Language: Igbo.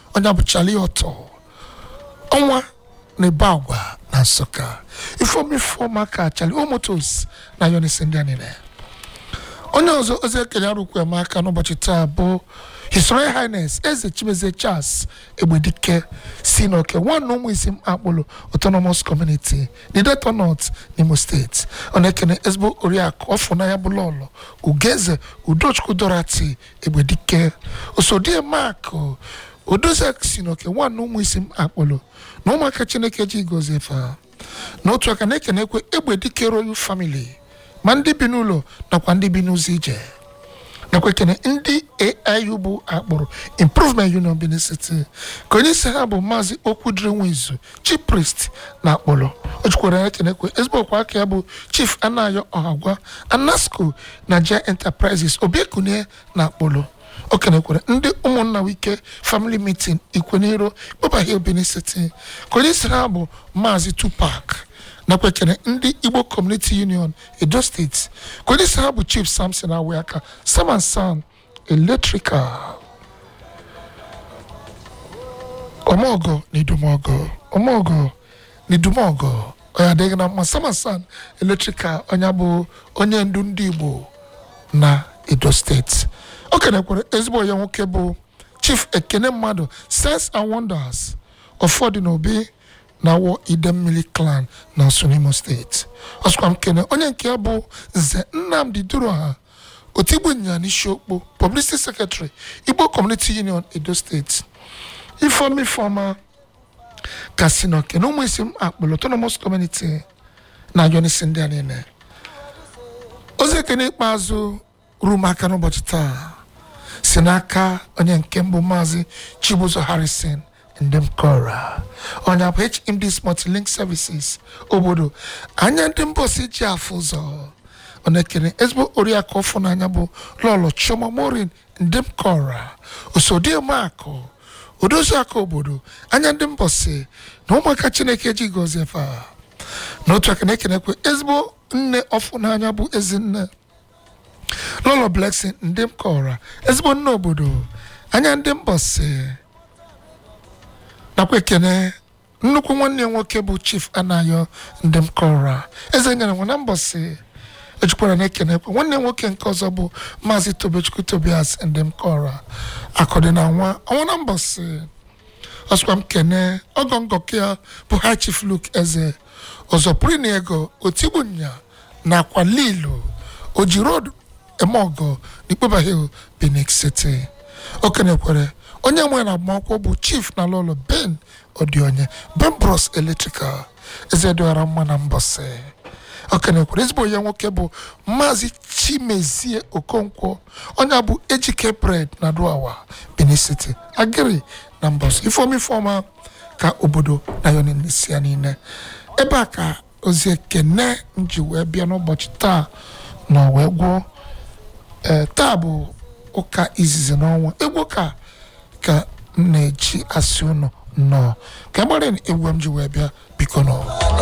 onye bụ Charlie Otto ọnwa na-ebe agwa na nsụka ifeomife ụmụaka Charlie Omotos na Yonis ndị a niile onye ọzọ ozi ekele arụkwu eme aka n'ụbọchị taa bụ His Royal Highness eze chimezie Charles Egbedike si n'oke nwanne ụmụ isi akpụlụ Autonomous Community Nideto North n'Imo steeti ọ na-ekene ezigbo oriakụ ọfụnanya bụ lọlọ Ugeze Udochukwu Dorati Egbedike osodie Mark Odozek si n'oke nwanne ụmụ isi akpụlụ na ụmụaka Chineke ji gozie efe ha n'otu aka na-ekenekwe Egbedike Royal Family ma ndị bi n'ụlọ nakwa ndị bi n'ụzọ ije nakwa ekene ndị AIU bụ akpọrọ Improvement Union Benin City ka onye isi ha bụ maazị Okwudiri Nwizu Chief Priest na akpọrọ o jikwara ya ekenekwe ezigbo ọkwa aka ya bụ Chief Anayo Ọhagwa Anasco Nigeria Enterprises Obiekunie na akpọrọ o kenekwere ndị ụmụnna wike family meeting ikweniro kpọbahie Benin City ka onye isi ha bụ maazị Tupac nakwa ekene ndị Igbo Community Union Edo State ka onye isi ha bụ Chief Samson Awiaka Saman San Electrical Omogo na Idumogo Omogo na Idumogo onye adịghị na mma Saman San Electrical onye bụ onye ndu ndị Igbo na Edo State o kenekwere ezigbo ya nwoke bụ Chief Ekene mmadụ Sense and Wonders ụfọdụ na obi na-awọ Idemmili clan na Nsunimo steeti ọsụkwa m kene onye nke ya bụ Nze Nnamdi Duroha Otigbu Nya n'Isiokpo Publicity Secretary Igbo Community Union Edo State Ifeoma Ifeoma Kasinoke na ụmụ isi m akpụlụ Autonomous Community na Yonisi ndị a niile ozi ekene ikpeazụ ruo m aka n'ụbọchị taa si n'aka onye nke mbụ maazị Chibuzo Harrison ndị m kọra onye bụ HMD Multilink Services obodo anya ndị mbọsi ji afụ ụzọ ọ na-ekene ezigbo oriakụ ọfụ n'anya bụ lọlọ Chioma Morin ndị m kọra osodiemakụ odoziakụ obodo anya ndị mbọsi na ụmụaka Chineke ji gọzie fa n'otu aka na-ekenekwe ezigbo nne ọfụ n'anya bụ ezinne lọlọ Blessing ndị m kọra ezigbo nne obodo anya ndị mbọsi nakwa ekene nnukwu nwanne ya nwoke bụ chief anayo ndị m kọra eze nyere nwa na mbọsị ejikwara na ekene ekwe nwanne ya nwoke nke ọzọ bụ maazị tobechukwu tobias ndị m kọra akọdị na nwa ọnwa na mbọsị ọsụkwa m kene ọgọ ngọke ya bụ high chief luke eze ọzọ pụrụ na ego otigbunya nakwa lilo oji road emeọgọ n'ikpebahill benin city o kenekwere onye nwe na agbamakwụkwọ bụ chief na lọlọ ben odionye ben bros electrical eze dịghara mma na mbọsị okenekwere ezigbo ya nwoke bụ maazị chimezie okonkwo onye bụ ejike bred na duawa benin city agịrị na mbọsị ifeoma ifeoma ka obodo na yonisia niile ebe a ka ozi ekene nji wee bịa n'ụbọchị taa na wee gwuo ee taa bụ ụka izizi n'ọnwa egwu ka ka m na-eji asị ụnụ nnọọ ka gbara egwu m ji wee bịa biko nọ